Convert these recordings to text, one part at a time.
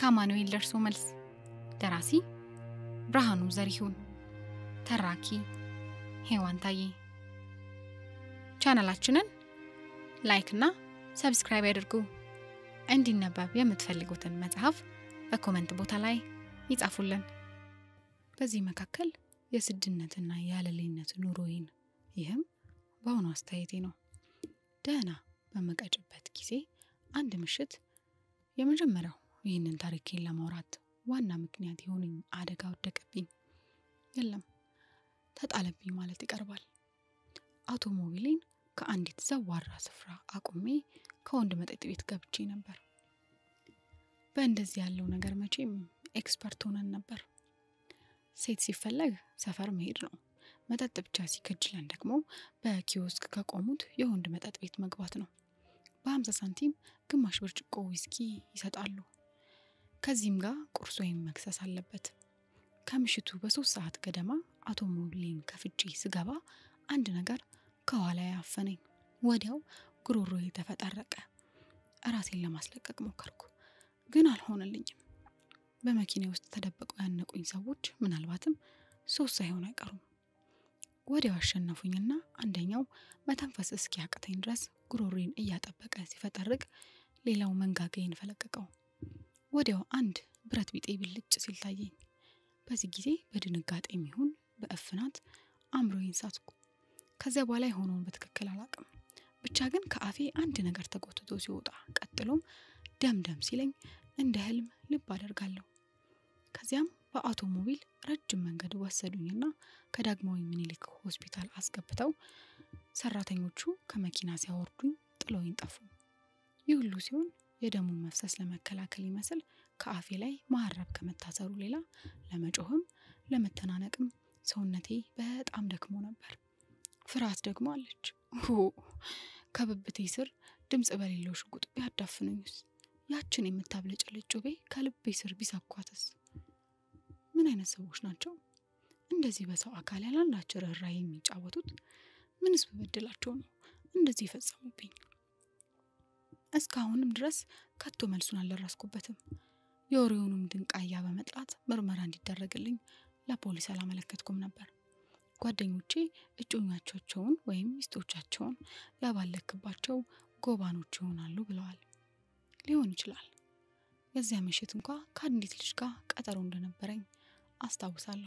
ከአማኑኤል ደርሶ መልስ ደራሲ ብርሃኑ ዘሪሁን ተራኪ ሄዋን ታዬ ቻናላችንን ላይክ እና ሰብስክራይብ ያድርጉ እንዲነበብ የምትፈልጉትን መጽሐፍ በኮመንት ቦታ ላይ ይጻፉልን በዚህ መካከል የስድነትና የአለሌነት ኑሮዬን ይህም በአሁኑ አስተያየቴ ነው ደህና በመቀጭበት ጊዜ አንድ ምሽት የመጀመሪያው ይህንን ታሪኬን ለማውራት ዋና ምክንያት የሆነኝ አደጋ ወደቀብኝ የለም ተጣለብኝ ማለት ይቀርባል አውቶሞቢሌን ከአንዲት ዘዋራ ስፍራ አቁሜ ከወንድ መጠጥ ቤት ገብቼ ነበር በእንደዚህ ያለው ነገር መቼም ኤክስፐርት ሆነን ነበር ሴት ሲፈለግ ሰፈር መሄድ ነው መጠጥ ብቻ ሲከጅለን ደግሞ በኪዮስክ ከቆሙት የወንድ መጠጥ ቤት መግባት ነው በሀምሳ ሳንቲም ግማሽ ብርጭቆ ዊስኪ ይሰጣሉ ከዚህም ጋር ቁርስ ወይም መክሰስ አለበት ከምሽቱ በሶስት ሰዓት ገደማ አውቶሞቢሌን ከፍቼ ስገባ አንድ ነገር ከኋላ ያፈነኝ ወዲያው ጉሮሮ ተፈጠረቀ እራሴን ለማስለቀቅ ሞከርኩ ግን አልሆነልኝም በመኪና ውስጥ ተደብቀው ያነቁኝ ሰዎች ምናልባትም ሶስት ሳይሆን አይቀሩም ወዲያው አሸነፉኝና አንደኛው መተንፈስ እስኪያቅተኝ ድረስ ጉሮሬን እያጠበቀ ሲፈጠርቅ ሌላው መንጋጋዬን ፈለቀቀው ወዲያው አንድ ብረት ቢጤ ብልጭ ሲል ታየኝ በዚህ ጊዜ በድንጋጤ የሚሆን በእፍናት አእምሮዬን ሳትኩ ከዚያ በኋላ የሆነውን በትክክል አላቅም ብቻ ግን ከአፌ አንድ ነገር ተጎትቶ ሲወጣ ቀጥሎም ደም ደም ሲለኝ እንደ ህልም ልብ አደርጋለሁ ከዚያም በአውቶሞቢል ረጅም መንገድ ወሰዱኝና ከዳግማዊ ምኒልክ ሆስፒታል አስገብተው ሰራተኞቹ ከመኪና ሲያወርዱኝ ጥለውኝ ጠፉ ይህ ሁሉ ሲሆን የደሙን መፍሰስ ለመከላከል ይመስል ከአፌ ላይ ማሀረብ ከመታሰሩ ሌላ ለመጮህም ለመተናነቅም ሰውነቴ በጣም ደክሞ ነበር ፍርሃት ደግሞ አለች ከብብቴ ስር ድምፅ በሌለው ሽጉጥ ቢያዳፍኑኝስ ያችን የምታብለጨልጭ ጩቤ ከልቤ ስር ቢሰኳትስ ምን አይነት ሰዎች ናቸው እንደዚህ በሰው አካል ያላንዳቸው ርኅራኄ የሚጫወቱት ምንስ በበደላቸው ነው እንደዚህ የፈጸሙብኝ እስካሁንም ድረስ ከቶ መልሱን አልደረስኩበትም የወሬውንም ድንቃያ በመጥላት ምርመራ እንዲደረግልኝ ለፖሊስ አላመለከትኩም ነበር ጓደኞቼ እጮኛቾቸውን ወይም ሚስቶቻቸውን ያባለክባቸው ጎባኖች ይሆናሉ ብለዋል ሊሆን ይችላል የዚያ ምሽት እንኳ ከአንዲት ልጅ ጋር ቀጠሮ እንደነበረኝ አስታውሳለሁ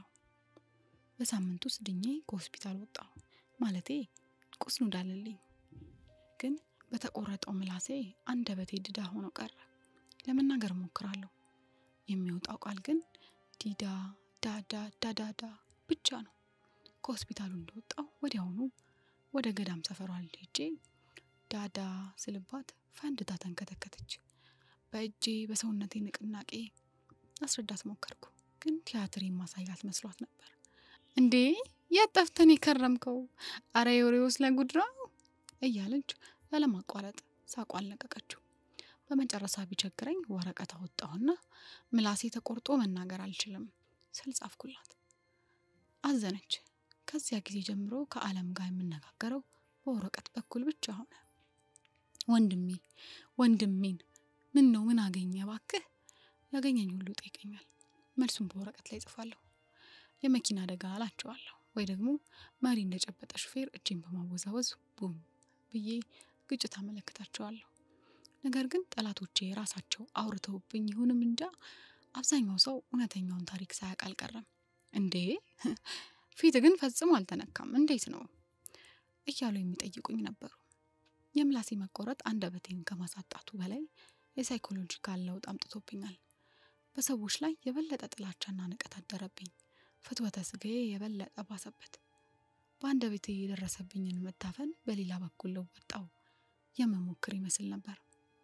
በሳምንት ውስጥ ድኜ ከሆስፒታል ወጣሁ ማለቴ ቁስሉ እንዳለልኝ ግን በተቆረጠው ምላሴ አንደበቴ ድዳ ሆኖ ቀረ ለመናገር ሞክራለሁ የሚወጣው ቃል ግን ዲዳ ዳዳ ዳዳዳ ብቻ ነው ከሆስፒታሉ እንደወጣው ወዲያውኑ ወደ ገዳም ሰፈሯ ሄጄ ዳዳ ስልባት ፈንድታ ተንከተከተች በእጄ በሰውነቴ ንቅናቄ አስረዳት ሞከርኩ ግን ቲያትር የማሳያት መስሏት ነበር እንዴ ያጠፍተን የከረምከው አረ የወሬውስ ለጉድ ነው እያለች ያለማቋረጥ ሳቋን ለቀቀችው በመጨረሻ ቢቸግረኝ ወረቀት አወጣሁና ምላሴ ተቆርጦ መናገር አልችልም ስል ጻፍኩላት አዘነች ከዚያ ጊዜ ጀምሮ ከአለም ጋር የምነጋገረው በወረቀት በኩል ብቻ ሆነ ወንድሜ ወንድሜን ምን ነው ምን አገኘ ባክህ ያገኘኝ ሁሉ ጠይቀኛል መልሱን በወረቀት ላይ ጽፋለሁ የመኪና አደጋ አላቸዋለሁ ወይ ደግሞ መሪ እንደጨበጠ ሹፌር እጄን በማወዛወዝ ቡም ብዬ ግጭት አመለክታቸዋለሁ ነገር ግን ጠላቶቼ ራሳቸው አውርተውብኝ ይሁንም እንጃ አብዛኛው ሰው እውነተኛውን ታሪክ ሳያውቅ አልቀረም እንዴ ፊት ግን ፈጽሞ አልተነካም እንዴት ነው እያሉ የሚጠይቁኝ ነበሩ የምላሴ መቆረጥ አንደበቴን ከማሳጣቱ በላይ የሳይኮሎጂካል ለውጥ አምጥቶብኛል በሰዎች ላይ የበለጠ ጥላቻና ንቀት አደረብኝ ፍትወተ ስጋዬ የበለጠ ባሰበት በአንደበቴ የደረሰብኝን መታፈን በሌላ በኩል ልወጣው የመሞክር ይመስል ነበር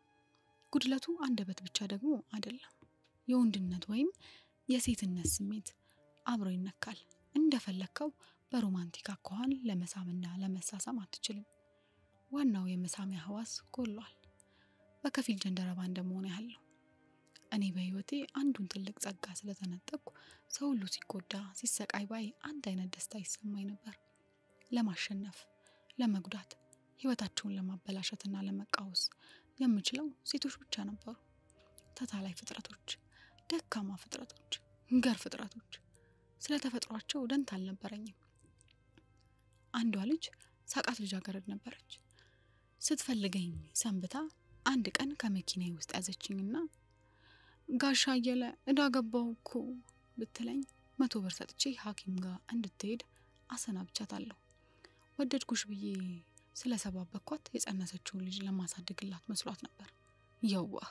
ጉድለቱ አንደበት ብቻ ደግሞ አይደለም የወንድነት ወይም የሴትነት ስሜት አብሮ ይነካል እንደፈለግከው በሮማንቲክ አኳኋን ለመሳምና ለመሳሳም አትችልም ዋናው የመሳሚያ ህዋስ ጎሏል በከፊል ጀንደረባ እንደመሆን ያህል ነው እኔ በህይወቴ አንዱን ትልቅ ጸጋ ስለተነጠቅኩ ሰው ሁሉ ሲጎዳ ሲሰቃይ ባይ አንድ አይነት ደስታ ይሰማኝ ነበር ለማሸነፍ ለመጉዳት ህይወታቸውን ለማበላሸትና ለመቃወስ የምችለው ሴቶች ብቻ ነበሩ ተታላይ ፍጥረቶች ደካማ ፍጥረቶች፣ ገር ፍጥረቶች። ስለ ተፈጥሯቸው ደንታ አልነበረኝም። አንዷ ልጅ ሳቃት ልጃገረድ ነበረች። ስትፈልገኝ ሰንብታ አንድ ቀን ከመኪናዬ ውስጥ ያዘችኝና ጋሻ አየለ እዳ ገባው እኮ ብትለኝ መቶ ብር ሰጥቼ ሐኪም ጋር እንድትሄድ አሰናብቻታለሁ። ወደድኩሽ ብዬ ስለሰባበኳት የጸነሰችውን ልጅ ለማሳደግላት መስሏት ነበር። የዋህ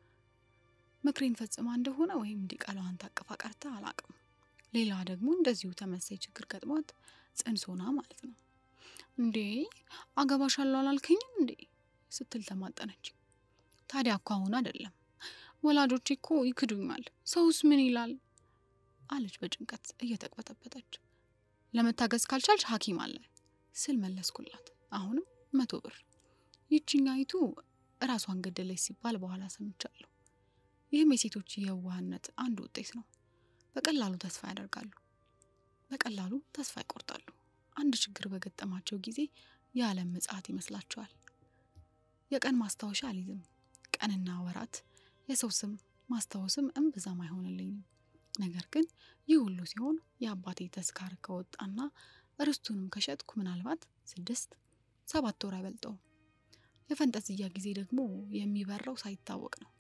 ምክሬን ፈጽማ እንደሆነ ወይም ዲቃላዋን ታቅፋ ቀርታ አላቅም። ሌላ ደግሞ እንደዚሁ ተመሳይ ችግር ገጥሟት ጽንስ ሆና ማለት ነው። እንዴ አገባሻለሁ አላልከኝም እንዴ ስትል ተማጠነች። ታዲያ እኮ አሁን አይደለም ወላጆቼ እኮ ይክዱኛል፣ ሰውስ ምን ይላል አለች በጭንቀት እየተቅበጠበጠች። ለመታገዝ ካልቻልሽ ሐኪም አለ ስል መለስኩላት። አሁንም መቶ ብር። ይችኛይቱ እራሷን ገደለች ሲባል በኋላ ሰምቻለሁ። ይህም የሴቶች የዋህነት አንዱ ውጤት ነው። በቀላሉ ተስፋ ያደርጋሉ፣ በቀላሉ ተስፋ ይቆርጣሉ። አንድ ችግር በገጠማቸው ጊዜ የዓለም ምጽአት ይመስላቸዋል። የቀን ማስታወሻ አልይዝም። ቀንና ወራት፣ የሰው ስም ማስታወስም እምብዛም አይሆንልኝም። ነገር ግን ይህ ሁሉ ሲሆን የአባቴ ተስካር ከወጣና ርስቱንም ከሸጥኩ ምናልባት ስድስት ሰባት ወር አይበልጠውም። የፈንጠዝያ ጊዜ ደግሞ የሚበራው ሳይታወቅ ነው።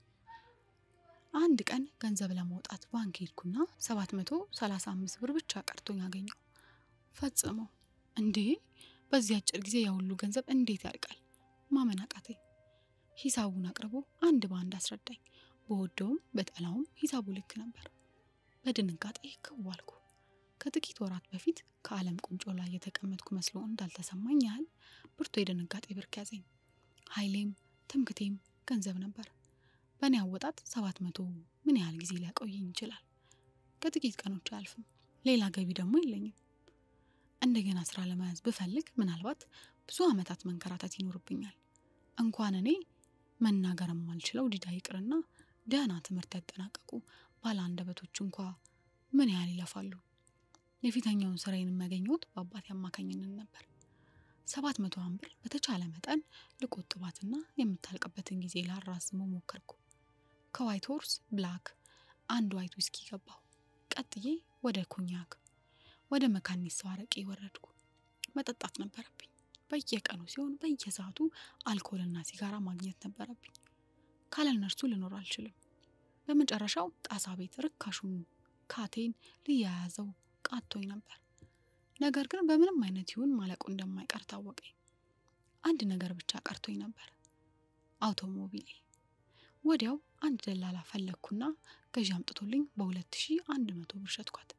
አንድ ቀን ገንዘብ ለማውጣት ባንክ ሄድኩና ሰባት መቶ ሰላሳ አምስት ብር ብቻ ቀርቶኝ አገኘው። ፈጽሞ እንዴ! በዚህ አጭር ጊዜ የሁሉ ገንዘብ እንዴት ያልቃል? ማመን አቃተኝ። ሂሳቡን አቅርቦ አንድ በአንድ አስረዳኝ። በወደውም በጠላውም ሂሳቡ ልክ ነበር። በድንጋጤ ክው አልኩ። ከጥቂት ወራት በፊት ከዓለም ቁንጮ ላይ የተቀመጥኩ መስሎ እንዳልተሰማኝ ያህል ብርቱ የድንጋጤ ብርክ ያዘኝ። ኃይሌም ትምክቴም ገንዘብ ነበር። በእኔ አወጣጥ ሰባት መቶ ምን ያህል ጊዜ ሊያቆየኝ ይችላል? ከጥቂት ቀኖች አያልፍም። ሌላ ገቢ ደግሞ የለኝም። እንደገና ስራ ለመያዝ ብፈልግ ምናልባት ብዙ ዓመታት መንከራተት ይኖርብኛል። እንኳን እኔ መናገር የማልችለው ዲዳ ይቅርና ደህና ትምህርት ያጠናቀቁ ባለ አንደበቶች እንኳ ምን ያህል ይለፋሉ። የፊተኛውን ስራዬን የሚያገኘሁት በአባቴ አማካኝነት ነበር። ሰባት መቶ ብር በተቻለ መጠን ልቆጥባትና የምታልቅበትን ጊዜ ላራዝመው ሞከርኩ። ከዋይት ሆርስ ብላክ አንድ ዋይት ዊስኪ ገባሁ። ቀጥዬ ወደ ኮኛክ፣ ወደ መካኒሳው አረቄ ወረድኩ። መጠጣት ነበረብኝ። በየቀኑ ሲሆን በየሰዓቱ አልኮልና ሲጋራ ማግኘት ነበረብኝ። ካለ እነርሱ ልኖር አልችልም። በመጨረሻው ጣሳ ቤት ርካሹን ካቴን ልያያዘው ቃቶኝ ነበር። ነገር ግን በምንም አይነት ይሁን ማለቁ እንደማይቀር ታወቀኝ። አንድ ነገር ብቻ ቀርቶኝ ነበር፣ አውቶሞቢሌ። ወዲያው አንድ ደላላ ፈለግኩና ገዢ አምጥቶልኝ በሁለት ሺ አንድ መቶ ብር ሸጥኳት።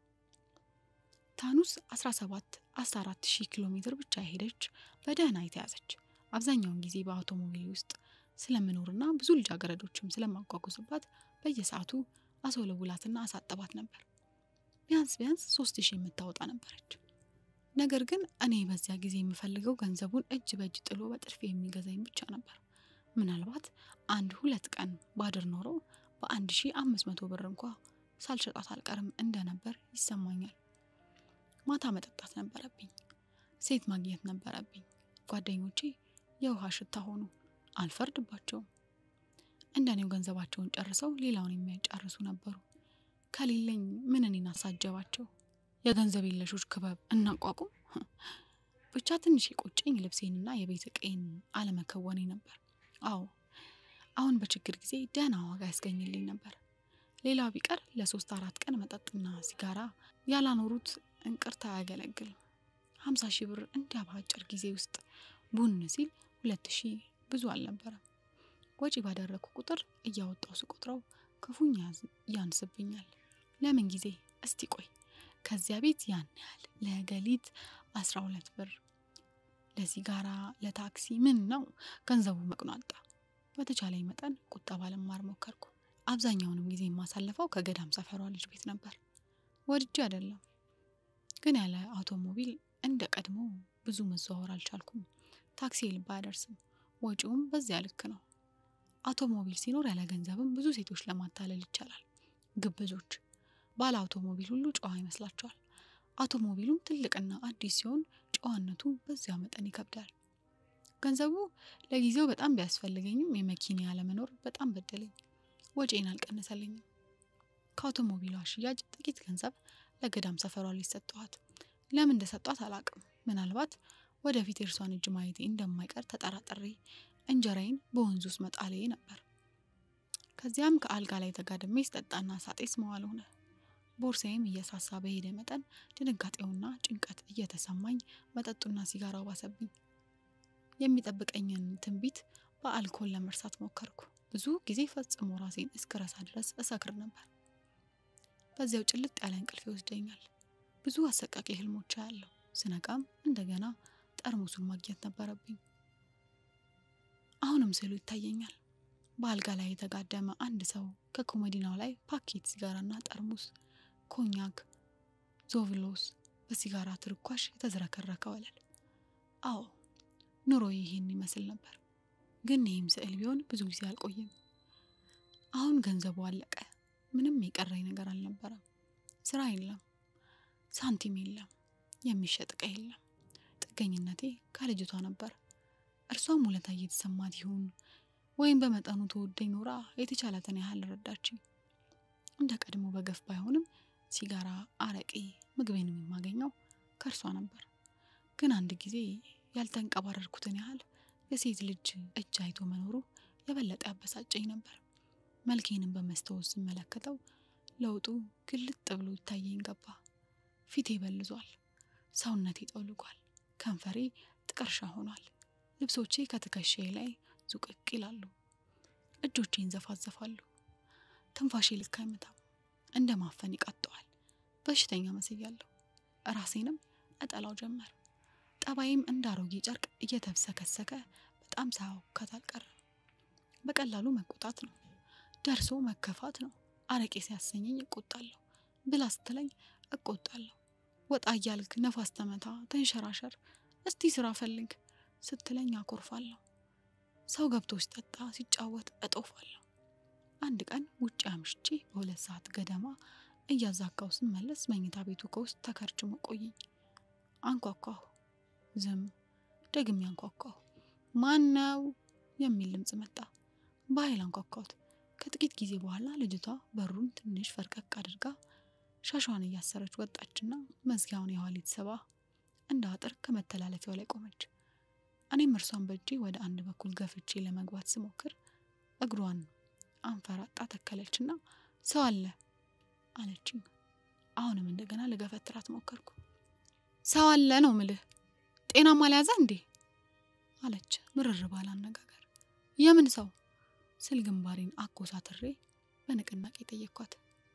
ታኑስ 17 14 ሺህ ኪሎ ሜትር ብቻ ሄደች፣ በደህና የተያዘች። አብዛኛውን ጊዜ በአውቶሞቢል ውስጥ ስለምኖርና ብዙ ልጃገረዶችም ስለማጓጉዝባት በየሰዓቱ አስወለውላትና አሳጠባት ነበር። ቢያንስ ቢያንስ ሶስት ሺህ የምታወጣ ነበረች። ነገር ግን እኔ በዚያ ጊዜ የምፈልገው ገንዘቡን እጅ በእጅ ጥሎ በጥድፊ የሚገዛኝ ብቻ ነበር። ምናልባት አንድ ሁለት ቀን ባድር ኖሮ በአንድ ሺህ አምስት መቶ ብር እንኳ ሳልሸጣት አልቀርም እንደነበር ይሰማኛል። ማታ መጠጣት ነበረብኝ። ሴት ማግኘት ነበረብኝ። ጓደኞቼ የውሃ ሽታ ሆኑ። አልፈርድባቸውም። እንደኔው ገንዘባቸውን ጨርሰው ሌላውን የሚያጨርሱ ነበሩ። ከሌለኝ ምን እኔን አሳጀባቸው? የገንዘብ የለሾች ክበብ እናቋቁም። ብቻ ትንሽ የቆጨኝ ልብሴንና የቤት ዕቃዬን አለመከወኔ ነበር። አዎ አሁን በችግር ጊዜ ደህና ዋጋ ያስገኝልኝ ነበር። ሌላው ቢቀር ለሶስት አራት ቀን መጠጥና ሲጋራ ያላኖሩት እንቅርት አያገለግልም። ሀምሳ ሺህ ብር እንዲያ በአጭር ጊዜ ውስጥ ቡን ሲል ሁለት ሺህ ብዙ አልነበረም። ወጪ ባደረግኩ ቁጥር እያወጣው ስቆጥረው ክፉኛ ያንስብኛል። ለምን ጊዜ እስቲ ቆይ ከዚያ ቤት ያን ያህል ለገሊት አስራ ሁለት ብር ለሲጋራ ለታክሲ ምን ነው ገንዘቡ መቅኗጣ። በተቻለኝ መጠን ቁጠባ ልማር ሞከርኩ። አብዛኛውንም ጊዜ የማሳልፈው ከገዳም ሰፈሯ ልጅ ቤት ነበር። ወድጄ አይደለም፣ ግን ያለ አውቶሞቢል እንደ ቀድሞ ብዙ መዘዋወር አልቻልኩም። ታክሲ ልባ አያደርስም፣ ወጪውም በዚያ ልክ ነው። አውቶሞቢል ሲኖር ያለ ገንዘብም ብዙ ሴቶች ለማታለል ይቻላል። ግብዞች ባለ አውቶሞቢል ሁሉ ጨዋ ይመስላቸዋል። አውቶሞቢሉም ትልቅና አዲስ ሲሆን ጨዋነቱ በዚያ መጠን ይከብዳል። ገንዘቡ ለጊዜው በጣም ቢያስፈልገኝም የመኪና ያለመኖር በጣም በደለኝ። ወጪን አልቀነሰልኝም። ከአውቶሞቢሏ ሽያጭ ጥቂት ገንዘብ ለገዳም ሰፈሯ ልጅ ሰጠኋት። ለምን እንደሰጧት አላቅም። ምናልባት ወደፊት የእርሷን እጅ ማየቴ እንደማይቀር ተጠራጥሬ እንጀራዬን በወንዝ ውስጥ መጣሌ ነበር። ከዚያም ከአልጋ ላይ ተጋድሜ ስጠጣና ሳጤስ መዋል ሆነ። ቦርሳዬም እየሳሳ በሄደ መጠን ድንጋጤውና ጭንቀት እየተሰማኝ መጠጡና ሲጋራው ባሰብኝ። የሚጠብቀኝን ትንቢት በአልኮል ለመርሳት ሞከርኩ። ብዙ ጊዜ ፈጽሞ ራሴን እስክረሳ ድረስ እሰክር ነበር። በዚያው ጭልጥ ያለ እንቅልፍ ይወስደኛል። ብዙ አሰቃቂ ህልሞች ያለው ስነቃም እንደገና ጠርሙሱን ማግኘት ነበረብኝ። አሁንም ስዕሉ ይታየኛል። በአልጋ ላይ የተጋደመ አንድ ሰው ከኮሜዲናው ላይ ፓኬት ሲጋራና ጠርሙስ ኮኛክ፣ ዞቭሎስ በሲጋራ ትርኳሽ የተዝረከረከ ወለል። አዎ ኑሮ ይህን ይመስል ነበር። ግን ይህም ስዕል ቢሆን ብዙ ጊዜ አልቆይም። አሁን ገንዘቡ አለቀ። ምንም የቀረኝ ነገር አልነበረም። ስራ የለም፣ ሳንቲም የለም፣ የሚሸጥ ዕቃ የለም። ጥገኝነቴ ከልጅቷ ነበር። እርሷም ውለታ እየተሰማት ይሁን ወይም በመጠኑ ተወደኝ ኖራ የተቻላትን ያህል ረዳችኝ። እንደ ቀድሞ በገፍ ባይሆንም ሲጋራ፣ አረቄ፣ ምግቤንም የማገኘው ከእርሷ ነበር። ግን አንድ ጊዜ ያልተንቀባረርኩትን ያህል የሴት ልጅ እጅ አይቶ መኖሩ የበለጠ ያበሳጨኝ ነበር። መልኬንም በመስታወት ስመለከተው ለውጡ ግልጥ ብሎ ይታየኝ ገባ። ፊቴ በልዟል፣ ሰውነቴ ጠውልጓል፣ ከንፈሬ ጥቀርሻ ሆኗል። ልብሶቼ ከትከሻዬ ላይ ዙቅቅ ይላሉ፣ እጆቼን ዘፋዘፋሉ። ትንፋሼ ልክ አይመታም፣ እንደ ማፈን ይቃጠዋል። በሽተኛ መስያለሁ። ራሴንም እጠላው ጀመር። ጠባይም እንደ አሮጌ ጨርቅ እየተብሰከሰከ በጣም ሳያውካት አልቀረም። በቀላሉ መቆጣት ነው፣ ደርሶ መከፋት ነው። አረቄ ሲያሰኘኝ እቆጣለሁ፣ ብላ ስትለኝ እቆጣለሁ። ወጣ እያልክ ነፋስ ተመታ፣ ተንሸራሸር፣ እስቲ ስራ ፈልግ ስትለኝ አኮርፋለሁ። ሰው ገብቶ ሲጠጣ ሲጫወት እጦፋለሁ። አንድ ቀን ውጭ አምሽቼ በሁለት ሰዓት ገደማ እያዛጋው ስመለስ መኝታ ቤቱ ከውስጥ ተከርችሞ ቆየኝ። አንኳኳሁ። ዝም። ደግሜ አንኳኳሁ። ማን ነው የሚል ድምፅ መጣ። በኃይል አንኳኳሁት። ከጥቂት ጊዜ በኋላ ልጅቷ በሩን ትንሽ ፈርቀቅ አድርጋ ሻሿን እያሰረች ወጣችና መዝጊያውን የኋሊት ስባ እንደ አጥር ከመተላለፊያው ላይ ቆመች። እኔም እርሷን በእጄ ወደ አንድ በኩል ገፍቼ ለመግባት ስሞክር እግሯን አንፈራጣ ተከለችና ሰው አለ አለችኝ። አሁንም እንደገና ልገፈትራት ሞከርኩ። ሰው አለ ነው ምልህ፣ ጤናማ አልያዘ እንዴ አለች ምርር ባለ አነጋገር። የምን ሰው ስል ግንባሬን አኮሳትሬ በንቅናቄ ጠየኳት።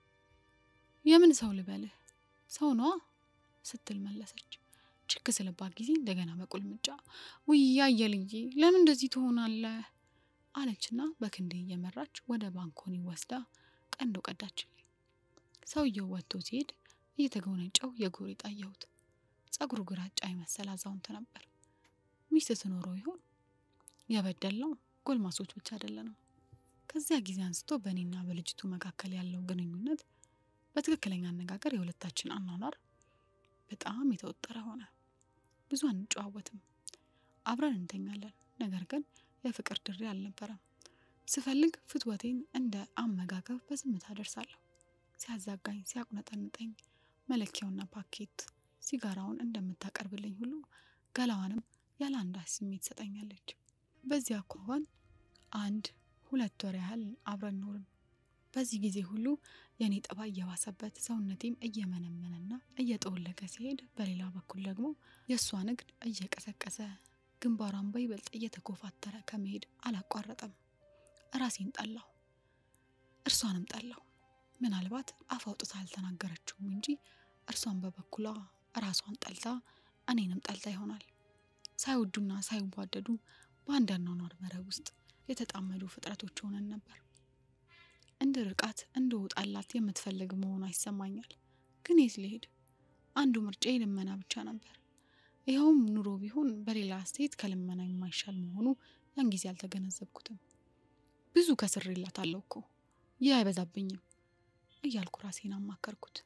የምን ሰው ልበልህ? ሰው ነዋ ስትል መለሰች። ችክ ስልባት ጊዜ እንደገና በቁልምጫ ውያ አየልዬ ለምን እንደዚህ ትሆናለህ? አለችና በክንዴ እየመራች ወደ ባንኮኒ ወስዳ ቀንዶ ቀዳችልኝ። ሰውየው ወጥቶ ሲሄድ እየተጎነጨው የጎሪጥ አየሁት። ጸጉሩ ግራጫ የመሰለ አዛውንት ነበር። ሚስት ትኖረው ይሆን? የበደልነው ጎልማሶች ብቻ አይደለንም። ከዚያ ጊዜ አንስቶ በእኔና በልጅቱ መካከል ያለው ግንኙነት በትክክለኛ አነጋገር የሁለታችን አኗኗር በጣም የተወጠረ ሆነ። ብዙ አንጨዋወትም፣ አብረን እንተኛለን። ነገር ግን የፍቅር ድሬ አልነበረም። ስፈልግ ፍትወቴን እንደ አመጋገብ በዝምታ ደርሳለሁ። ሲያዛጋኝ፣ ሲያቁነጠንጠኝ መለኪያውና ፓኬት ሲጋራውን እንደምታቀርብልኝ ሁሉ ገላዋንም ያለ አንዳች ስሜት ትሰጠኛለች። በዚህ አኳኋን አንድ ሁለት ወር ያህል አብረን ኖርን። በዚህ ጊዜ ሁሉ የእኔ ጠባይ እየባሰበት ሰውነቴም እየመነመነና እየጠወለገ ሲሄድ፣ በሌላ በኩል ደግሞ የእሷ ንግድ እየቀሰቀሰ ግንባሯን በይበልጥ እየተኮፋተረ ከመሄድ አላቋረጠም። ራሴን ጠላሁ፣ እርሷንም ጠላሁ። ምናልባት አፍ አውጥታ አልተናገረችውም እንጂ እርሷን በበኩሏ ራሷን ጠልታ እኔንም ጠልታ ይሆናል። ሳይወዱና ሳይዋደዱ በአንድ አኗኗር መረብ ውስጥ የተጣመዱ ፍጥረቶች ሆነን ነበር። እንደ ርቃት እንደ ወጣላት የምትፈልግ መሆኗ ይሰማኛል። ግን የት ልሄድ? አንዱ ምርጫ ልመና ብቻ ነበር። ይኸውም ኑሮ ቢሆን በሌላ አስተያየት ከልመና የማይሻል መሆኑ ያን ጊዜ አልተገነዘብኩትም። ብዙ ከስሬላታለሁ እኮ ይህ አይበዛብኝም እያልኩ ራሴን አማከርኩት።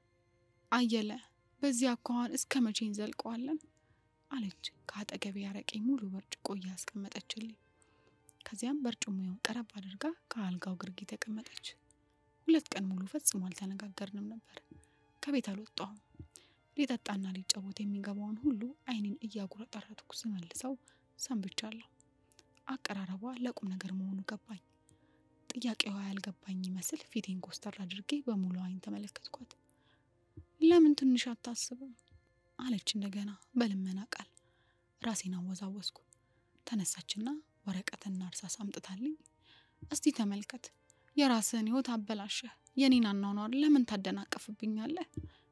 አየለ በዚህ አኳኋን እስከ መቼ እንዘልቀዋለን? አለች ከአጠገቤ ያረቄ ሙሉ ብርጭቆ እያስቀመጠችልኝ። ከዚያም በርጭሞውን ቀረብ አድርጋ ከአልጋው ግርጌ ተቀመጠች። ሁለት ቀን ሙሉ ፈጽሞ አልተነጋገርንም ነበር። ከቤት አልወጣሁም። ሊጠጣና ሊጫወት የሚገባውን ሁሉ አይኔን እያጉረጠረጥኩ ስመልሰው ሰንብቻለሁ። አቀራረቧ ለቁም ነገር መሆኑ ገባኝ። ጥያቄዋ ያልገባኝ ይመስል ፊቴን ኮስተር አድርጌ በሙሉ አይን ተመለከትኳት። ለምን ትንሽ አታስብም? አለች እንደገና በልመና ቃል። ራሴን አወዛወዝኩ። ተነሳችና ወረቀትና እርሳስ አምጥታልኝ እስቲ ተመልከት፣ የራስህን ህይወት አበላሸህ፣ የኔን አኗኗር ለምን ታደናቀፍብኛለህ?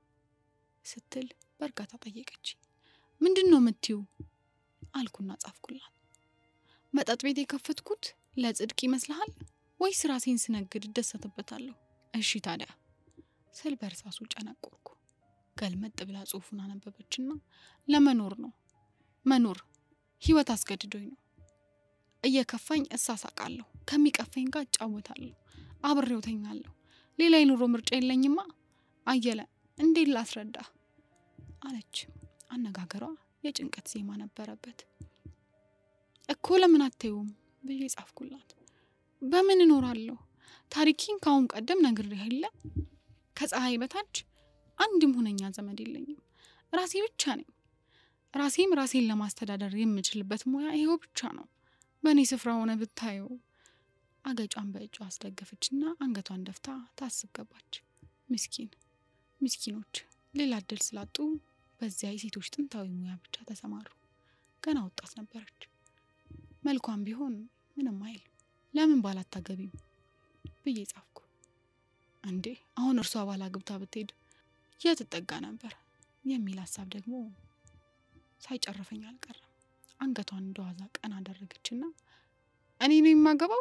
ስትል በእርጋታ ጠየቀች። ምንድን ነው የምትዩ? አልኩና ጻፍኩላት። መጠጥ ቤት የከፈትኩት ለጽድቅ ይመስልሃል ወይስ ራሴን ስነግድ እደሰትበታለሁ? እሺ ታዲያ ስል በእርሳሱ ጨነቆርኩ። ገልመጥ ብላ ጽሑፉን አነበበችና ለመኖር ነው መኖር ህይወት አስገድዶኝ ነው። እየከፋኝ እሳሳቃለሁ፣ ከሚቀፈኝ ጋር እጫወታለሁ፣ አብሬው ተኛለሁ። ሌላ የኑሮ ምርጫ የለኝማ። አየለ እንዴት ላስረዳ አለች። አነጋገሯ የጭንቀት ዜማ ነበረበት። እኮ ለምን አታዩም ብዬ ጻፍኩላት። በምን እኖራለሁ? ታሪኪን ከአሁን ቀደም ነግሬህ የለ ከፀሐይ በታች አንድም ሁነኛ ዘመድ የለኝም። ራሴ ብቻ ነኝ። ራሴም ራሴን ለማስተዳደር የምችልበት ሙያ ይሄው ብቻ ነው። በእኔ ስፍራ ሆነ ብታየው። አገጯን በእጇ አስደገፈችና አንገቷን ደፍታ ታስብ ገባች። ምስኪን ምስኪኖች ሌላ እድል ስላጡ በዚያ የሴቶች ጥንታዊ ሙያ ብቻ ተሰማሩ። ገና ወጣት ነበረች። መልኳም ቢሆን ምንም አይል። ለምን ባላታገቢም ብዬ ጻፍኩ። እንዴ አሁን እርሷ ባላ ግብታ ብትሄድ የት ትጠጋ ነበር የሚል ሀሳብ ደግሞ ሳይጨርፈኝ አልቀረም። አንገቷን እንደዋዛ ቀን አደረገችና እኔ ነው የማገባው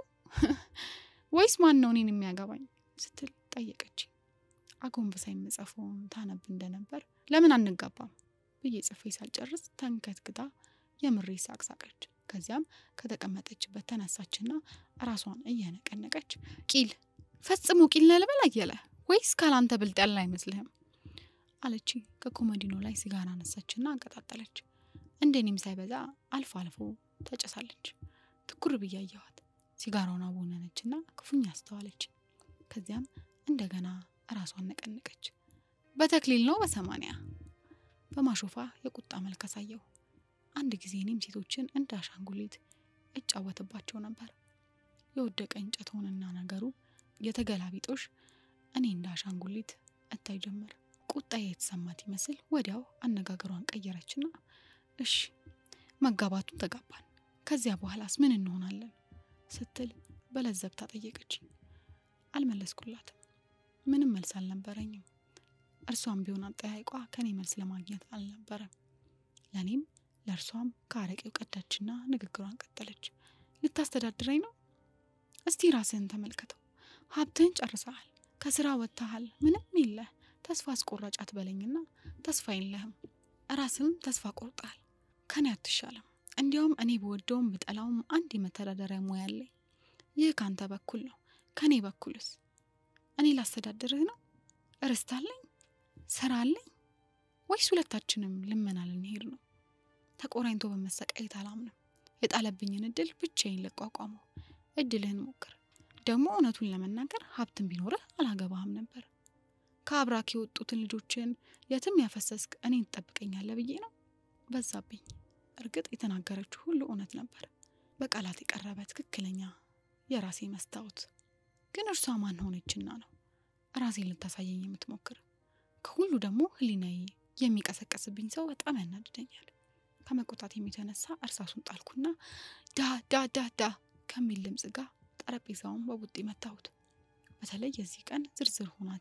ወይስ ማን ነው እኔን የሚያገባኝ ስትል ጠየቀች። አጎንብሳ የምጽፈውን ታነብ እንደነበር ለምን አንጋባም ብዬ ጽፌ ሳልጨርስ ተንከትክታ የምሬ ሳቅ ሳቀች። ከዚያም ከተቀመጠችበት ተነሳችና ራሷን እየነቀነቀች ቂል ፈጽሞ ቂል ነህ ልበል አየለ ወይስ ካላንተ ብልጥ ያለ አይመስልህም አለች። ከኮመዲኖ ላይ ሲጋራ አነሳችና አንቀጣጠለች። እንደኔም ሳይበዛ አልፎ አልፎ ተጨሳለች። ትኩር ብዬ አየኋት። ሲጋራውን አቦነነችና ክፉኛ አስተዋለች። ከዚያም እንደገና ራሷን ነቀነቀች። በተክሊል ነው በሰማንያ በማሾፋ የቁጣ መልክ አሳየው። አንድ ጊዜ እኔም ሴቶችን እንደ አሻንጉሊት እጫወትባቸው ነበር። የወደቀ እንጨት ሆነና ነገሩ የተገላቢጦሽ እኔ እንደ አሻንጉሊት እታይ ጀመር። ቁጣ የተሰማት ይመስል ወዲያው አነጋገሯን ቀየረችና እሺ መጋባቱን ተጋባን፣ ከዚያ በኋላስ ምን እንሆናለን ስትል በለዘብታ ጠየቀች። አልመለስኩላትም። ምንም መልስ አልነበረኝም። እርሷም ቢሆን አጠያይቋ ከኔ መልስ ለማግኘት አልነበረም። ለእኔም ለእርሷም ከአረቄው ቀዳችና ንግግሯን ቀጠለች። ልታስተዳድረኝ ነው? እስቲ ራስህን ተመልከተው። ሀብትህን ጨርሰሃል፣ ከስራ ወጥተሃል፣ ምንም የለህ። ተስፋ አስቆራጭ አትበለኝና ተስፋ የለህም። ራስህም ተስፋ ቆርጠሃል። ከኔ አትሻለም። እንዲያውም እኔ በወደውም ብጠላውም አንድ የመተዳደሪያ ሙያ አለኝ። ይህ ከአንተ በኩል ነው። ከእኔ በኩልስ እኔ ላስተዳድርህ ነው? ርስት አለኝ፣ ስራ አለኝ፣ ወይስ ሁለታችንም ልመና ልንሄድ ነው? ተቆራኝቶ በመሰቃየት አላምንም። የጣለብኝን እድል ብቻዬን ልቋቋመው። እድልህን ሞክር። ደግሞ እውነቱን ለመናገር ሀብትን ቢኖርህ አላገባህም ነበር። ከአብራክ የወጡትን ልጆችን የትም ያፈሰስክ እኔን ትጠብቀኛለህ ብዬ ነው። በዛብኝ። እርግጥ የተናገረችው ሁሉ እውነት ነበር። በቃላት የቀረበ ትክክለኛ የራሴ መስታወት። ግን እርሷ ማን ሆነችና ነው ራሴን ልታሳየኝ የምትሞክር? ከሁሉ ደግሞ ሕሊናዬ የሚቀሰቀስብኝ ሰው በጣም ያናድደኛል። ከመቆጣት የተነሳ እርሳሱን ጣልኩና ዳ ዳ ዳ ዳ ከሚል ድምፅ ጋር ጠረጴዛውን በቡጢ መታሁት። በተለይ የዚህ ቀን ዝርዝር ሁናቴ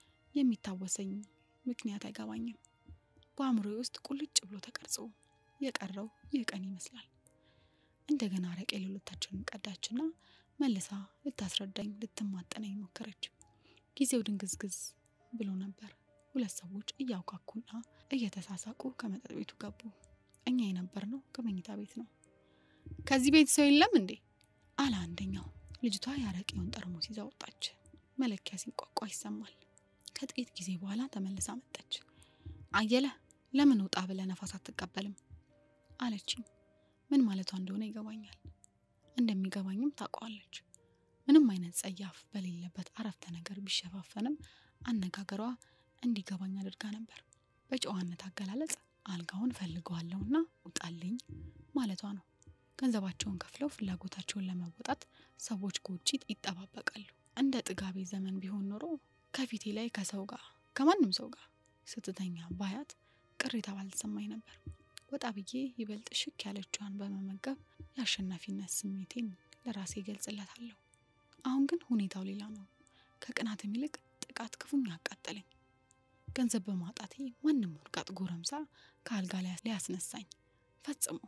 የሚታወሰኝ ምክንያት አይገባኝም። በአእምሮዬ ውስጥ ቁልጭ ብሎ ተቀርጾ የቀረው ይህ ቀን ይመስላል። እንደገና አረቄ ሌሎታችንን ቀዳችና መልሳ ልታስረዳኝ ልትማጠነኝ ሞከረች። ጊዜው ድንግዝግዝ ብሎ ነበር። ሁለት ሰዎች እያውካኩና እየተሳሳቁ ከመጠጥ ቤቱ ገቡ። እኛ የነበርነው ከመኝታ ቤት ነው። ከዚህ ቤት ሰው የለም እንዴ? አለ አንደኛው። ልጅቷ የአረቄውን ጠርሙስ ይዛ ወጣች። መለኪያ ሲንቋቋ ይሰማል። ከጥቂት ጊዜ በኋላ ተመልሳ መጣች። አየለ ለምን ውጣ ብለ ነፋስ አትቀበልም? አለችኝ። ምን ማለቷ እንደሆነ ይገባኛል። እንደሚገባኝም ታውቀዋለች። ምንም አይነት ጸያፍ በሌለበት አረፍተ ነገር ቢሸፋፈንም አነጋገሯ እንዲገባኝ አድርጋ ነበር። በጨዋነት አገላለጽ አልጋውን ፈልገዋለሁና ውጣልኝ ማለቷ ነው። ገንዘባቸውን ከፍለው ፍላጎታቸውን ለመወጣት ሰዎች ከውጭ ይጠባበቃሉ። እንደ ጥጋቤ ዘመን ቢሆን ኖሮ ከፊቴ ላይ ከሰው ጋር ከማንም ሰው ጋር ስትተኛ ባያት ቅሬታ ባልተሰማኝ ነበር። ወጣ ብዬ ይበልጥ ሽክ ያለችዋን በመመገብ የአሸናፊነት ስሜቴን ለራሴ ገልጽለታለሁ። አሁን ግን ሁኔታው ሌላ ነው። ከቅናትም ይልቅ ጥቃት ክፉኛ አቃጠለኝ። ገንዘብ በማጣቴ ማንም ወርቃጥ ጎረምሳ ከአልጋ ላይ ሊያስነሳኝ ፈጽሞ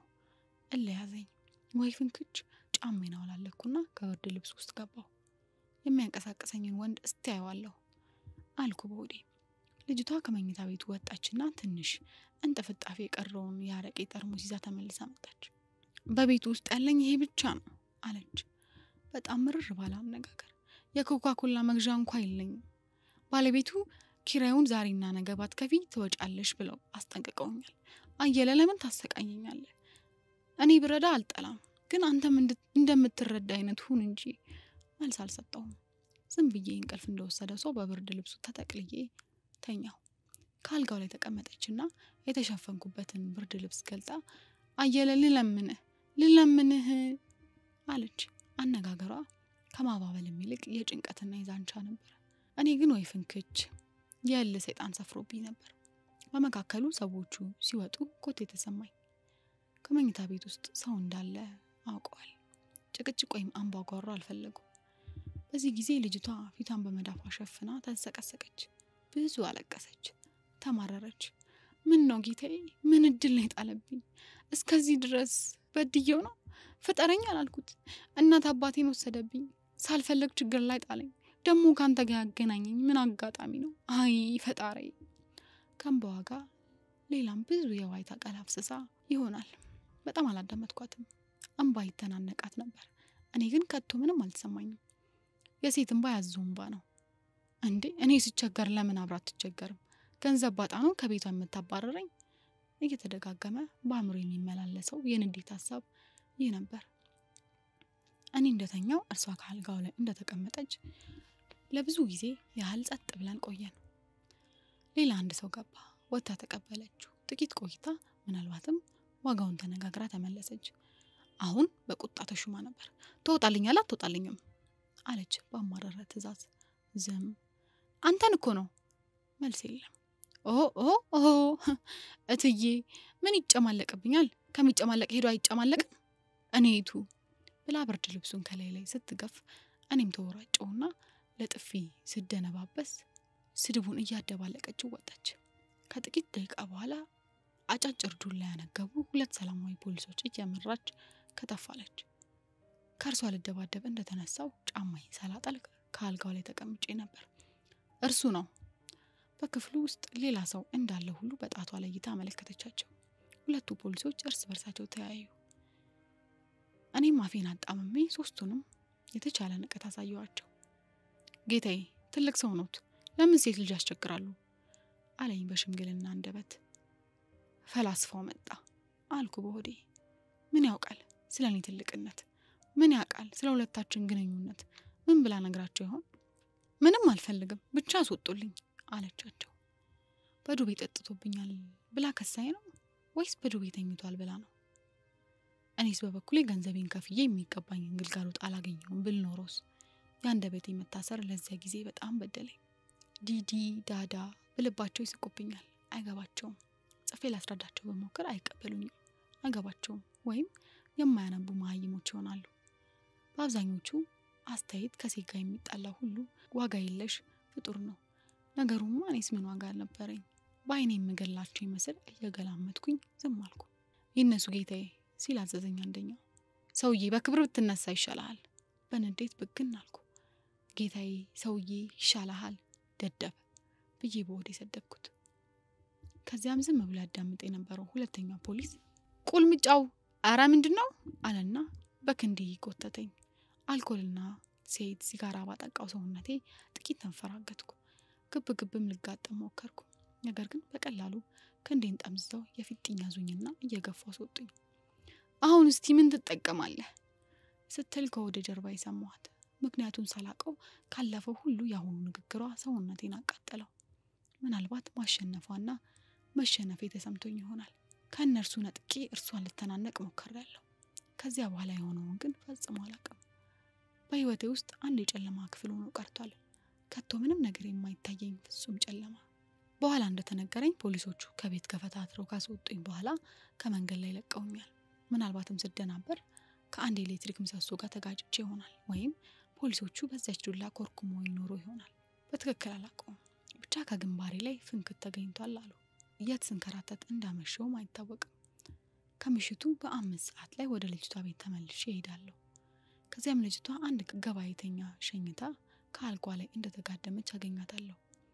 እለያዘኝ ወይ ፍንክች ጫሜን አውላለኩና ከብርድ ልብስ ውስጥ ገባሁ። የሚያንቀሳቅሰኝን ወንድ እስቲ አየዋለሁ አልኩ በሆዴ። ልጅቷ ከመኝታ ቤቱ ወጣችና ትንሽ እንጥፍጣፊ የቀረውን የአረቄ ጠርሙስ ይዛ ተመልሳ መጣች። በቤቱ ውስጥ ያለኝ ይሄ ብቻ ነው አለች በጣም ምርር ባለ አነጋገር። የኮካ ኮላ መግዣ እንኳ የለኝም። ባለቤቱ ኪራዩን ዛሬና ነገ ባትከፊ ትወጫለሽ ብለው አስጠንቅቀውኛል። አየለ ለምን ታሰቃየኛለህ? እኔ ብረዳ አልጠላም፣ ግን አንተም እንደምትረዳ አይነት ሁን እንጂ መልስ አልሰጠውም። ዝም ብዬ እንቅልፍ እንደወሰደ ሰው በብርድ ልብሱ ተጠቅልዬ ተኛሁ። ከአልጋው ላይ ተቀመጠችና የተሸፈንኩበትን ብርድ ልብስ ገልጣ አየለ ልለምንህ ልለምንህ አለች። አነጋገሯ ከማባበልም ይልቅ የጭንቀትና የዛንቻ ነበር። እኔ ግን ወይ ፍንክች የእል ሰይጣን ሰፍሮብኝ ነበር። በመካከሉ ሰዎቹ ሲወጡ ኮቴ ተሰማኝ። ከመኝታ ቤት ውስጥ ሰው እንዳለ አውቀዋል። ጭቅጭቅ ወይም አምባጓሮ አልፈለጉም። በዚህ ጊዜ ልጅቷ ፊቷን በመዳፏ ሸፍና ተንሰቀሰቀች። ብዙ አለቀሰች፣ ተማረረች። ምን ነው ጌታዬ፣ ምን እድል ነው የጣለብኝ? እስከዚህ ድረስ በድየው ነው ፍጠረኝ አላልኩት። እናት አባቴን ወሰደብኝ፣ ሳልፈለግ ችግር ላይ ጣለኝ። ደግሞ ከአንተ ጋር ያገናኘኝ ምን አጋጣሚ ነው? አይ ፈጣሪ። ከእንባዋ ጋር ሌላም ብዙ የዋይታ ቃል አፍስሳ ይሆናል። በጣም አላዳመጥኳትም። እንባ ይተናነቃት ነበር። እኔ ግን ከቶ ምንም አልተሰማኝም። የሴት እንባ ያዘው እንባ ነው እንዴ? እኔ ስቸገር ለምን አብራ አትቸገርም? ገንዘብ ባጣ ነው ከቤቷ የምታባረረኝ? እየተደጋገመ በአእምሮ የሚመላለሰው የንዴት ሀሳብ ይህ ነበር። እኔ እንደተኛው እርሷ ከአልጋው ላይ እንደተቀመጠች ለብዙ ጊዜ ያህል ጸጥ ብለን ቆየን። ሌላ አንድ ሰው ገባ። ወጥታ ተቀበለችው። ጥቂት ቆይታ ምናልባትም ዋጋውን ተነጋግራ ተመለሰች። አሁን በቁጣ ተሹማ ነበር። ትወጣልኛለህ አትወጣልኝም? አለች በአማረረ ትዕዛዝ። ዝም አንተን እኮ ነው። መልስ የለም። ኦ ኦ ኦ እትዬ ምን ይጨማለቅብኛል? ከሚጨማለቅ ሄዶ አይጨማለቅም። እኔቱ ብላ ብርድ ልብሱን ከላይ ላይ ስትገፍ እኔም ተወራጨውና ለጥፊ ስደነባበስ ስድቡን እያደባለቀችው ወጣች። ከጥቂት ደቂቃ በኋላ አጫጭር ዱላ ያነገቡ ሁለት ሰላማዊ ፖሊሶች እየመራች ከተፋለች። ከእርሷ ልደባደብ እንደተነሳው ጫማዬን ሳላጠልቅ ከአልጋው ላይ ተቀምጬ ነበር። እርሱ ነው። በክፍሉ ውስጥ ሌላ ሰው እንዳለ ሁሉ በጣቷ ለይታ አመለከተቻቸው። ሁለቱ ፖሊሶች እርስ በርሳቸው ተያዩ። እኔም አፌን አጣምሜ ሶስቱንም የተቻለ ንቀት አሳየዋቸው። ጌታዬ ትልቅ ሰው ኖት፣ ለምን ሴት ልጅ ያስቸግራሉ? አለኝ በሽምግልና አንደበት። ፈላስፋው መጣ አልኩ በሆዴ። ምን ያውቃል ስለ እኔ ትልቅነት? ምን ያውቃል ስለ ሁለታችን ግንኙነት? ምን ብላ ነግራቸው ይሆን? ምንም አልፈልግም ብቻ አስወጡልኝ አለቻቸው። በዱቤ ጠጥቶብኛል ብላ ከሳይ ነው ወይስ በዱቤ ተኝቷል ብላ ነው? እኔስ በበኩሌ ገንዘቤን ከፍዬ የሚገባኝን ግልጋሎት አላገኘውም ብል ኖሮስ? የአንደበቴ መታሰር ለዚያ ጊዜ በጣም በደለኝ። ዲዲ ዳዳ ብልባቸው ይስቁብኛል፣ አይገባቸውም። ጽፌ ላስረዳቸው በሞክር አይቀበሉኝም፣ አይገባቸውም። ወይም የማያነቡ መሀይሞች ይሆናሉ። በአብዛኞቹ አስተያየት ከሴት ጋር የሚጣላ ሁሉ ዋጋ የለሽ ፍጡር ነው። ነገሩማ እኔስ ምን ዋጋ አልነበረኝ? በአይኔ የምገላቸው ይመስል እየገላመጥኩኝ ዝም አልኩ። ይነሱ ጌታዬ ሲል አዘዘኝ አንደኛው። ሰውዬ በክብር ብትነሳ ይሻልሃል። በንዴት ብግን አልኩ። ጌታዬ ሰውዬ ይሻልሃል ደደብ ብዬ በወዴ ሰደብኩት። ከዚያም ዝም ብሎ ያዳምጥ የነበረው ሁለተኛው ፖሊስ ቁልምጫው አረ ምንድን ነው አለና በክንዴ ጎተተኝ። አልኮልና ሴት ሲጋራ ባጠቃው ሰውነቴ ጥቂት ተንፈራገጥኩ። ግብ ግብም ልጋጠም ሞከርኩ። ነገር ግን በቀላሉ ክንዴን ጠምዝዘው የፊጥኝ ያዙኝና እየገፉ አስወጡኝ። አሁን እስቲ ምን ትጠቀማለህ ስትል ከወደ ጀርባ የሰማኋት ምክንያቱን ሳላቀው ካለፈው ሁሉ የአሁኑ ንግግሯ ሰውነቴን አቃጠለው። ምናልባት ማሸነፏና መሸነፌ ተሰምቶኝ ይሆናል። ከእነርሱ ነጥቄ እርሷን ልተናነቅ ሞክሬያለሁ። ከዚያ በኋላ የሆነውን ግን ፈጽሞ አላውቅም። በሕይወቴ ውስጥ አንድ የጨለማ ክፍል ሆኖ ቀርቷል። ከቶ ምንም ነገር የማይታየኝ ፍጹም ጨለማ። በኋላ እንደተነገረኝ ፖሊሶቹ ከቤት ገፈታትረው ካስወጡኝ በኋላ ከመንገድ ላይ ለቀውኛል። ምናልባትም ስደናበር ከአንድ የኤሌክትሪክ ምሰሶ ጋር ተጋጭቼ ይሆናል ወይም ፖሊሶቹ በዚያች ዱላ ኮርኩሞ ይኖሩ ይሆናል። በትክክል አላውቀውም። ብቻ ከግንባሬ ላይ ፍንክት ተገኝቷል አሉ። የት ስንከራተት እንዳመሸውም አይታወቅም። ከምሽቱ በአምስት ሰዓት ላይ ወደ ልጅቷ ቤት ተመልሼ እሄዳለሁ። ከዚያም ልጅቷ አንድ ገባይተኛ ሸኝታ ከአልጓ ላይ እንደተጋደመች አገኛታለሁ።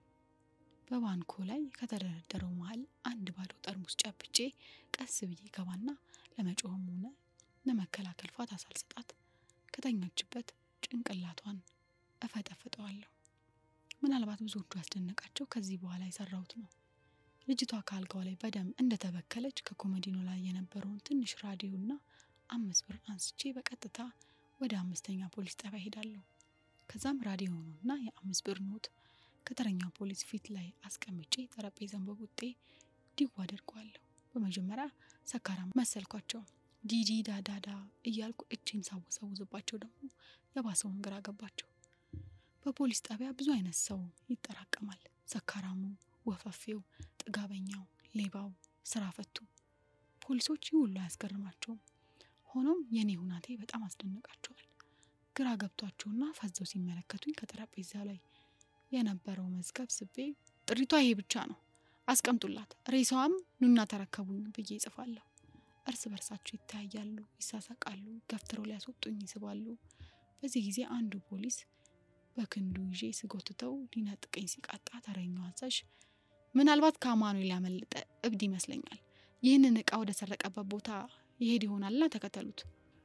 በባንኮ ላይ ከተደረደረው መሀል አንድ ባዶ ጠርሙስ ጨብጬ ቀስ ብዬ ገባና ለመጮህም ሆነ ለመከላከል ፋታ ሳልሰጣት ከተኛችበት ጭንቅላቷን እፈጠፍጠዋለሁ። ምናልባት ብዙዎቹ ያስደነቃቸው ከዚህ በኋላ የሰራሁት ነው። ልጅቷ ከአልጋው ላይ በደም እንደተበከለች ከኮመዲኖ ላይ የነበረውን ትንሽ ራዲዮና አምስት ብር አንስቼ በቀጥታ ወደ አምስተኛ ፖሊስ ጣቢያ ሄዳለሁ። ከዛም ራዲዮኑና የአምስት ብር ኖት ከተረኛው ፖሊስ ፊት ላይ አስቀምጬ ጠረጴዛን በቡጤ ዲው አደርገዋለሁ። በመጀመሪያ ሰካራም መሰልኳቸው። ዲዲ ዳዳዳ እያልኩ እጅን ሳወሳውዝባቸው ደግሞ የባሰውን ግራ ገባቸው። በፖሊስ ጣቢያ ብዙ አይነት ሰው ይጠራቀማል። ሰካራሙ፣ ወፈፌው፣ ጥጋበኛው፣ ሌባው፣ ስራ ፈቱ። ፖሊሶች ይህ ሁሉ አያስገርማቸውም። ሆኖም የኔ ሁናቴ በጣም አስደንቃቸዋል። ግራ ገብቷቸውና ፈዘው ሲመለከቱኝ ከጠረጴዛ ላይ የነበረው መዝገብ ስቤ ጥሪቷ ይሄ ብቻ ነው፣ አስቀምጡላት፣ ሬሳዋም ኑና ተረከቡኝ ብዬ ይጽፋለሁ። እርስ በርሳቸው ይተያያሉ፣ ይሳሳቃሉ፣ ገፍትረው ሊያስወጡኝ ይስባሉ። በዚህ ጊዜ አንዱ ፖሊስ በክንዱ ይዤ ስጎትተው ሊነጥቀኝ ሲቃጣ ተረኛው አዛዥ ምናልባት ከአማኑኤል ያመለጠ እብድ ይመስለኛል፣ ይህንን እቃ ወደ ሰረቀበት ቦታ ይሄድ ይሆናልና ተከተሉት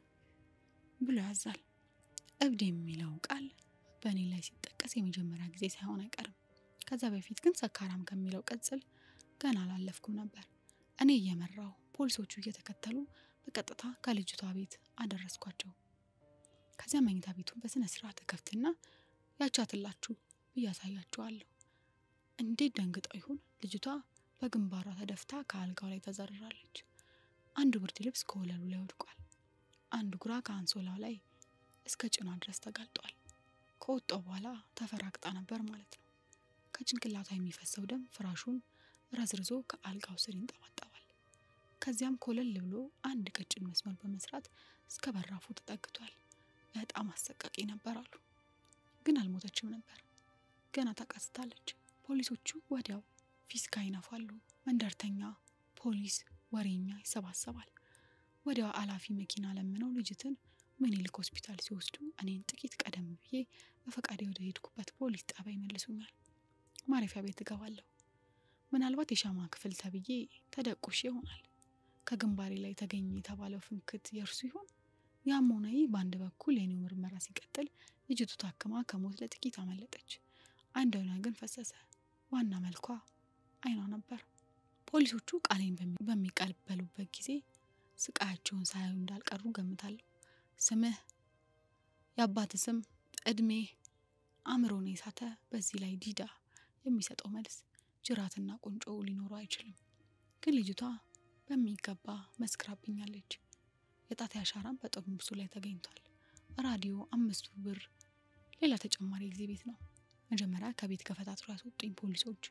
ብሎ ያዛል። እብድ የሚለው ቃል በእኔ ላይ ሲጠቀስ የመጀመሪያ ጊዜ ሳይሆን አይቀርም። ከዛ በፊት ግን ሰካራም ከሚለው ቅጽል ገና አላለፍኩም ነበር። እኔ እየመራው ፖሊሶቹ እየተከተሉ በቀጥታ ከልጅቷ ቤት አደረስኳቸው። ከዚያ መኝታ ቤቱን በስነ ስርዓት ከፍትና ያቻትላችሁ ብዬ አሳያቸዋለሁ። እንዴት ደንግጠው ይሁን ልጅቷ በግንባሯ ተደፍታ ከአልጋው ላይ ተዘርራለች። አንዱ ብርድ ልብስ ከወለሉ ላይ ወድቋል። አንዱ ግራ ከአንሶላው ላይ እስከ ጭኗ ድረስ ተጋልጧል። ከወጣው በኋላ ተፈራግጣ ነበር ማለት ነው። ከጭንቅላቷ የሚፈሰው ደም ፍራሹን ረዝርዞ ከአልጋው ስር ይንጠባጠባል። ከዚያም ኮለል ብሎ አንድ ቀጭን መስመር በመስራት እስከ በራፉ ተጠግቷል። በጣም አሰቃቂ ነበር አሉ። ግን አልሞተችም ነበር፣ ገና ታቃስታለች። ፖሊሶቹ ወዲያው ፊስካ ይነፋሉ። መንደርተኛ፣ ፖሊስ፣ ወሬኛ ይሰባሰባል። ወዲያው አላፊ መኪና ለምነው ልጅትን ምኒልክ ሆስፒታል ሲወስዱ እኔን ጥቂት ቀደም ብዬ በፈቃዴ ወደ ሄድኩበት ፖሊስ ጣቢያ ይመልሱኛል። ማረፊያ ቤት እገባለሁ። ምናልባት የሻማ ክፍል ተብዬ ተደቁሽ ይሆናል። ከግንባሬ ላይ ተገኘ የተባለው ፍንክት የእርሱ ይሆን? ያም ሆነ ይህ በአንድ በኩል የኔው ምርመራ ሲቀጥል ልጅቱ ታክማ ከሞት ለጥቂት አመለጠች። አንድ አይኗ ግን ፈሰሰ። ዋና መልኳ አይኗ ነበር። ፖሊሶቹ ቃሌን በሚቀበሉበት ጊዜ ስቃያቸውን ሳያዩ እንዳልቀሩ ገምታለሁ። ስምህ፣ የአባት ስም፣ እድሜ፣ አእምሮን የሳተ በዚህ ላይ ዲዳ የሚሰጠው መልስ ጅራትና ቁንጮ ሊኖሩ አይችልም። ግን ልጅቷ በሚገባ መስክራብኛለች። የጣት አሻራም በጠርሙሱ ላይ ተገኝቷል። ራዲዮ፣ አምስቱ ብር፣ ሌላ ተጨማሪ ጊዜ ቤት ነው። መጀመሪያ ከቤት ከፈታትሮ ያስወጡኝ ፖሊሶች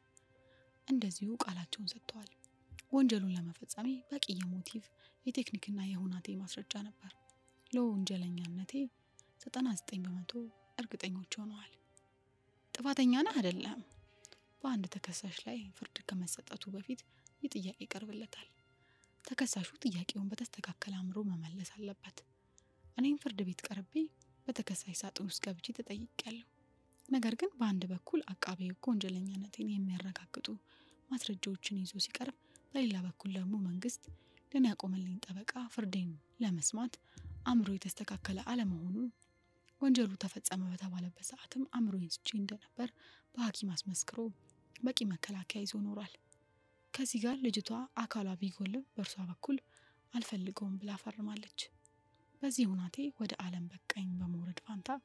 እንደዚሁ ቃላቸውን ሰጥተዋል። ወንጀሉን ለመፈጸሜ በቂ የሞቲቭ የቴክኒክና የሁናቴ ማስረጃ ነበር። ለወንጀለኛነቴ 99 በመቶ እርግጠኞች ሆነዋል። ጥፋተኛ ነህ አይደለም? በአንድ ተከሳሽ ላይ ፍርድ ከመሰጠቱ በፊት ይህ ጥያቄ ይቀርብለታል። ተከሳሹ ጥያቄውን በተስተካከለ አእምሮ መመለስ አለበት። እኔም ፍርድ ቤት ቀርቤ በተከሳሽ ሳጥን ውስጥ ገብቼ ተጠይቄያለሁ። ነገር ግን በአንድ በኩል አቃቤ ሕግ ወንጀለኛነቴን የሚያረጋግጡ ማስረጃዎችን ይዞ ሲቀርብ፣ በሌላ በኩል ደግሞ መንግስት ለእኔ ያቆመልኝ ጠበቃ ፍርዴን ለመስማት አእምሮ የተስተካከለ አለመሆኑን ወንጀሉ ተፈጸመ በተባለበት ሰዓትም አእምሮዬን ስቼ እንደነበር በሐኪም አስመስክሮ በቂ መከላከያ ይዞ ኖሯል። ከዚህ ጋር ልጅቷ አካሏ ቢጎልም በእርሷ በኩል አልፈልገውም ብላ ፈርማለች። በዚህ ሁናቴ ወደ ዓለም በቃኝ በመውረድ ፋንታ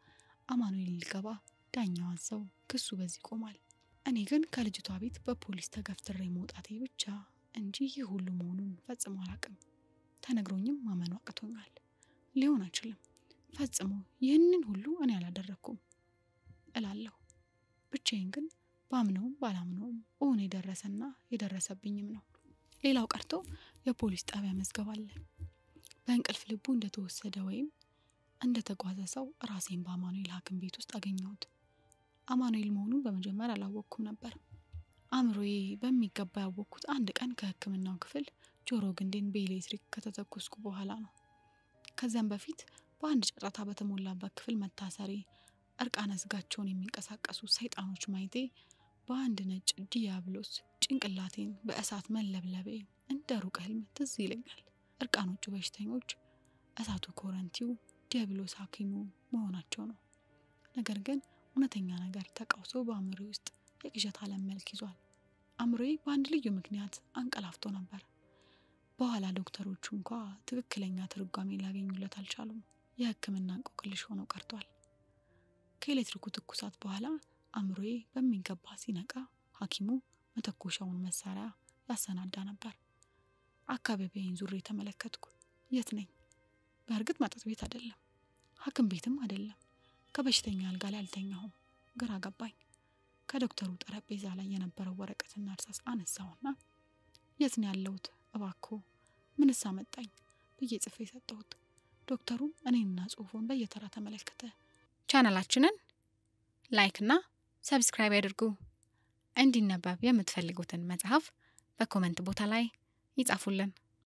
አማኑኤል ሊገባ ዳኛው አዘው ክሱ በዚህ ቆሟል። እኔ ግን ከልጅቷ ቤት በፖሊስ ተገፍትሬ መውጣቴ ብቻ እንጂ ይህ ሁሉ መሆኑን ፈጽሞ አላቅም። ተነግሮኝም ማመኑ አቅቶኛል። ሊሆን አይችልም፣ ፈጽሞ ይህንን ሁሉ እኔ አላደረግኩም እላለሁ። ብቻዬን ግን ባምነውም ባላምነውም እውን የደረሰና የደረሰብኝም ነው። ሌላው ቀርቶ የፖሊስ ጣቢያ መዝገብ አለ። በእንቅልፍ ልቡ እንደተወሰደ ወይም እንደተጓዘ ሰው ራሴን በአማኑኤል ሐኪም ቤት ውስጥ አገኘሁት። አማኑኤል መሆኑን በመጀመሪያ አላወቅኩም ነበር። አእምሮዬ በሚገባ ያወቅኩት አንድ ቀን ከሕክምናው ክፍል ጆሮ ግንዴን በኤሌክትሪክ ከተተኮስኩ በኋላ ነው። ከዚያም በፊት በአንድ ጫጫታ በተሞላበት ክፍል መታሰሬ፣ እርቃነ ስጋቸውን የሚንቀሳቀሱ ሰይጣኖች ማየቴ፣ በአንድ ነጭ ዲያብሎስ ጭንቅላቴን በእሳት መለብለቤ እንደ ሩቅ ህልም ትዝ ይለኛል። እርቃኖቹ በሽተኞች እሳቱ ኮረንቲው፣ ዲያብሎስ ሐኪሙ መሆናቸው ነው። ነገር ግን እውነተኛ ነገር ተቃውሶ በአእምሮ ውስጥ የቅዠት ዓለም መልክ ይዟል። አእምሮዬ በአንድ ልዩ ምክንያት አንቀላፍቶ ነበር። በኋላ ዶክተሮቹ እንኳ ትክክለኛ ትርጓሜ ሊያገኙለት አልቻሉም። የህክምና እንቆቅልሽ ሆኖ ቀርቷል። ከኤሌክትሪኩ ትኩሳት በኋላ አእምሮዬ በሚገባ ሲነቃ ሐኪሙ መተኮሻውን መሳሪያ ያሰናዳ ነበር። አካባቢዬን ዙሬ ተመለከትኩ። የት ነኝ? በእርግጥ መጠጥ ቤት አይደለም፣ ሐኪም ቤትም አይደለም። ከበሽተኛ አልጋ ላይ አልተኛሁም። ግራ ገባኝ። ከዶክተሩ ጠረጴዛ ላይ የነበረው ወረቀትና እርሳስ አነሳውና የት ነው ያለሁት? እባክዎ ምንስ አመጣኝ ብዬ ጽፌ ሰጠሁት። ዶክተሩም እኔንና ጽሑፉን በየተራ ተመለከተ። ቻናላችንን ላይክ እና ሰብስክራይብ ያድርጉ። እንዲነበብ የምትፈልጉትን መጽሐፍ በኮመንት ቦታ ላይ ይጻፉልን።